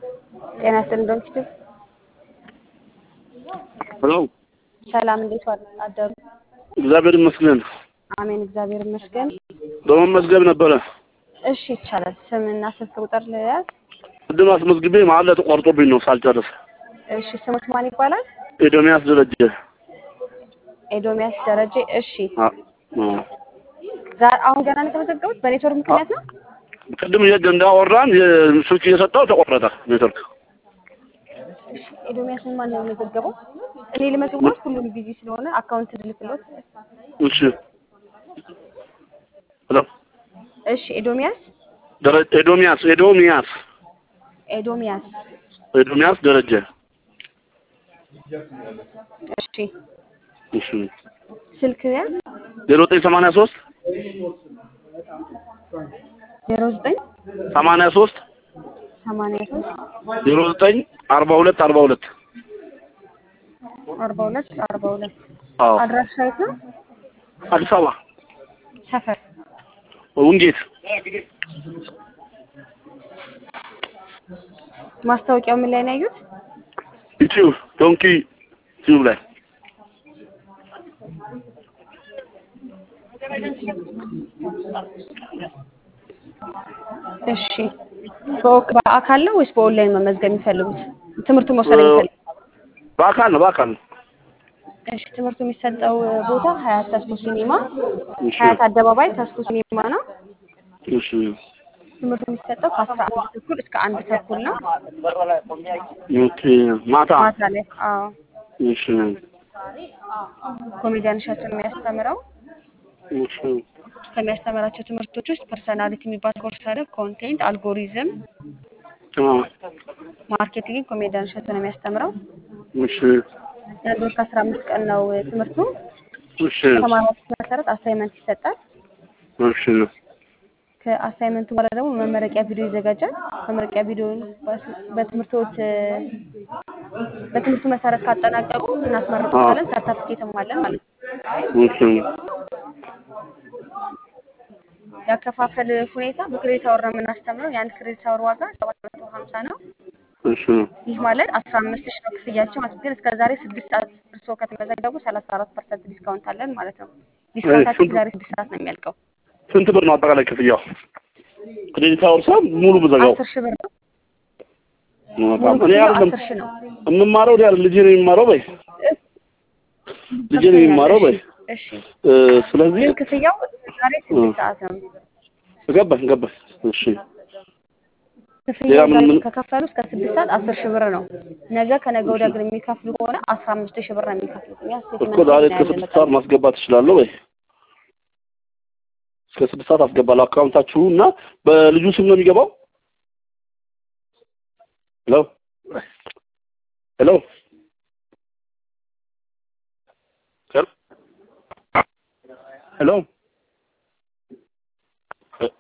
ጤና ይስጥልኝ ዶክተር ሄሎ ሰላም፣ እንዴት ዋል አደሩ? እግዚአብሔር ይመስገን። አሜን፣ እግዚአብሔር ይመስገን። በመመዝገብ ነበረ እሺ፣ ይቻላል። ስምና ስልክ ቁጥር ልያዝ? ቅድም አስመዝግቤ መሀል ላይ ተቋርጦብኝ ነው ሳልጨርስ። እሺ፣ ስሞት ማን ይባላል? ኤዶሚያስ ደረጀ። ኤዶሚያስ ደረጀ። እሺ፣ አ- አ። ዛ- አሁን ገና ነው የተመዘገቡት? በኔትወርክ ምክንያት ነው? ቅድም እየ- እንዳወራን ስልክ እየሰጠው ተቆረጠ ኔትወርክ። እሺ፣ ኤዶሚያስን ማን ነው የመዘገበው? እኔ ልመዝግቦት፣ ሁሉም ቢዚ ስለሆነ አካውንት ልልክሎት። እሺ ሄሎ እሺ፣ ኤዶሚያስ ደረ- ኤዶሚያስ ኤዶሚያስ ኤዶሚያስ። ኤዶሚያስ ደረጀ። እሺ፣ እሺ ስልክ ያዝ? ዜሮ ዘጠኝ ሰማንያ ሶስት ዜሮ ዘጠኝ ሰማንያ ሶስት ሰማንያ ሶስት ዜሮ ዘጠኝ አርባ ሁለት አርባ ሁለት አርባ ሁለት አርባ ሁለት አዎ አድራሻ የት ነው? አዲስ አበባ ሰፈር ውንጌት ማስታወቂያው ምን ላይ ነው ያዩት? ዩቲዩብ ዶንኪ ዩቲዩብ ላይ እሺ በወክ- በአካል ነው ወይስ በኦንላይን መመዝገብ የሚፈልጉት? ትምህርቱን መውሰድ የሚፈልጉት? በአካል ነው በአካል ነው። እሺ ትምህርቱ የሚሰጠው ቦታ ሀያት ተስፎ ሲኒማ እሺ ሀያት አደባባይ ተስፎ ሲኒማ ነው። እሺ ትምህርቱ የሚሰጠው ከአስራ አንድ ተኩል እስከ አንድ ተኩል ነው ኦኬ ማታ ማታ ላይ። አዎ እሺ ኮሜዲያን እሸቱ ነው የሚያስተምረው። እሺ ከሚያስተምራቸው ትምህርቶች ውስጥ ፐርሰናሊቲ የሚባል ኮርስ አለ። ኮንቴንት፣ አልጎሪዝም፣ አ ማርኬቲንግ ኮሜዲያን እሸቱ ነው የሚያስተምረው። እሺ የአንድ ወር ከአስራ አምስት ቀን ነው ትምህርቱ። እሺ በተማሪዎች መሰረት አሳይመንት ይሰጣል። እሺ ከአሳይመንቱ በኋላ ደግሞ መመረቂያ ቪዲዮ ይዘጋጃል። መመረቂያ ቪዲዮ በትምህርቶት በትምህርቱ መሰረት ካጠናቀቁ እናስመርቁታለን። ሰርተፍኬትም አለን ማለት ነው። እሺ ያከፋፈል ሁኔታ በክሬዲት አወር ነው የምናስተምረው። የአንድ ክሬዲት አወር ዋጋ ሰባት መቶ ሀምሳ ነው። እሺ ይህ ማለት አስራ አምስት ሺህ ነው ክፍያቸው ማለት ግን እስከ ዛሬ ስድስት ሰዓት እርስዎ ከተመዘገቡ ሰላሳ አራት ፐርሰንት ዲስካውንት አለን ማለት ነው። ዲስካውንታችን ዛሬ ስድስት ሰዓት ነው የሚያልቀው። ስንት ብር ነው አጠቃላይ ክፍያው? ክሬዲት አወር ሰብ ሙሉ ብዘጋው አስር ሺህ ብር ነው። በጣም ሙሉ እኔ ክፍያው አይደለም አስር ሺህ ነው። የምማረው ዲያል ልጄ ነው የሚማረው በይ ልጄ ነው የሚማረው በይ እሺ እ፣ ስለዚህ ግን ክፍያው ዛሬ ስድስት ሰዓት ነው። ገባኝ ገባኝ እሺ ሌላ ክፍያው ምን ዛሬ ምን ከከፈሉ እስከ ስድስት ሰዓት አስር ሺህ ብር ነው። ነገ ከነገ ወዲያ ግን የሚከፍሉ ከሆነ አስራ አምስት ሺህ ብር ነው የሚከፍሉት። እኛ እኮ ስቴትመንት ዛሬ እስከ እናያለን ስድስት በቃ ሰዓት ማስገባት እችላለሁ ወይ? እስከ ስድስት ሰዓት አስገባለሁ አካውንታችሁ እና በልጁ ስም ነው የሚገባው? ሄሎ ሄሎ ሄሎ